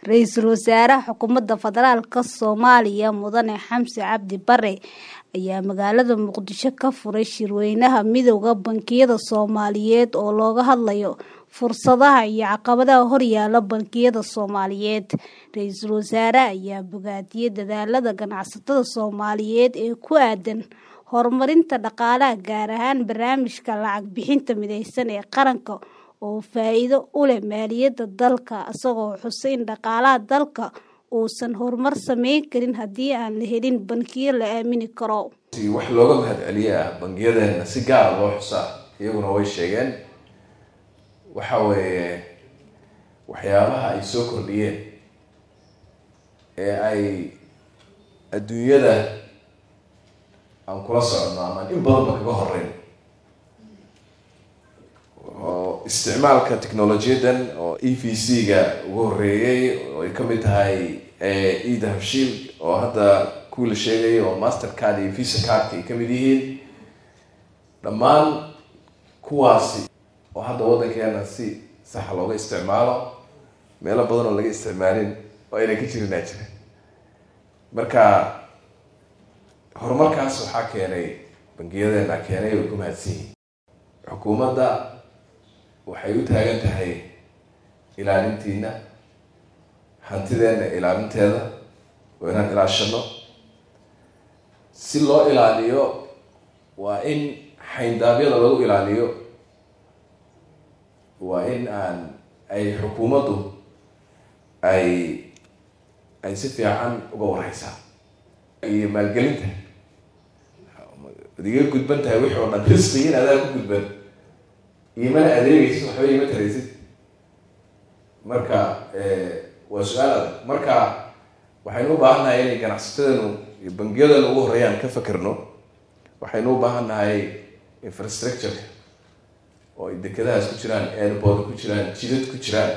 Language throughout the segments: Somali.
ra-iisul wasaaraha xukuumadda federaalka soomaaliya mudane xamse cabdi bare ayaa magaalada muqdisho ka furay shirweynaha midowda bankiyada soomaaliyeed oo looga hadlayo fursadaha iyo caqabadaha horyaala bankiyada soomaaliyeed ra-iisul wasaare ayaa bogaadiyey dadaalada ganacsatada soomaaliyeed ee ku aadan horumarinta dhaqaalaha gaar ahaan barnaamijka lacag bixinta mideysan ee qaranka oo faa-iido u leh maaliyadda dalka isagoo xusay in dhaqaalaha dalka uusan horumar sameyn karin haddii aan la helin bankiyo la aamini karo wax looga mahad celiye ah bangiyadeena si gaara loo xusaa iyaguna way sheegeen waxa weeye waxyaabaha ay soo kordhiyeen ee ay adduunyada aan kula socono ama in badanba kaga horeyn oo isticmaalka technolojiyadan oo e v c ga ugu horeeyey oo ay kamid tahay e dahabshiil oo hadda kuwii la sheegayay oo master card iyo visa cardka ay kamid yihiin dhammaan kuwaasi oo hadda waddankeena si saxa looga isticmaalo meelo badan oo laga isticmaalin oo ayna ka jirinaa jira marka horumarkaas waxaa keenay bangiyadeena keenay way ku mahadsan yihiin xukuumadda waxay u taagan tahay ilaalintiina hantideena ilaalinteeda oo inaan ilaashano si loo ilaaliyo waa in xayndaabyada lagu ilaaliyo waa in aan ay xukuumaddu ay ay si fiican uga wareysaa iyo maalgelinta ad iga gudban tahay wixii oo dhan risqigiin adaa ku gudban imana adeegaysid waxba ima taraysid marka waa su-aal adag marka waxaynu u baahan nahay inay ganacsatadanu iyo bangiyadanu ugu horeeyaan ka fakerno waxaynu u baahan nahay infrastructureka oo ay dekedahaas ku jiraan airport ku jiraan jidad ku jiraan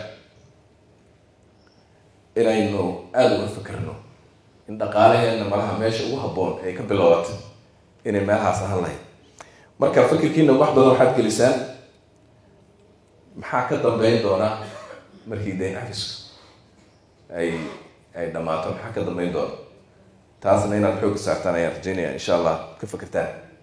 inaynu aada uga fakerno in dhaqaalaheena malaha meesha ugu habboon ay ka bilowata inay meelahaas ahaan lahayd marka fikirkiina wax badan waxaad gelisaan maxaa ka dambeyn doona markii dayn cafisku ay ay dhammaato maxaa ka dambeyn doona taasna inaad xoogga saartaan ayaan rajeynaya insha allah ka fakertaan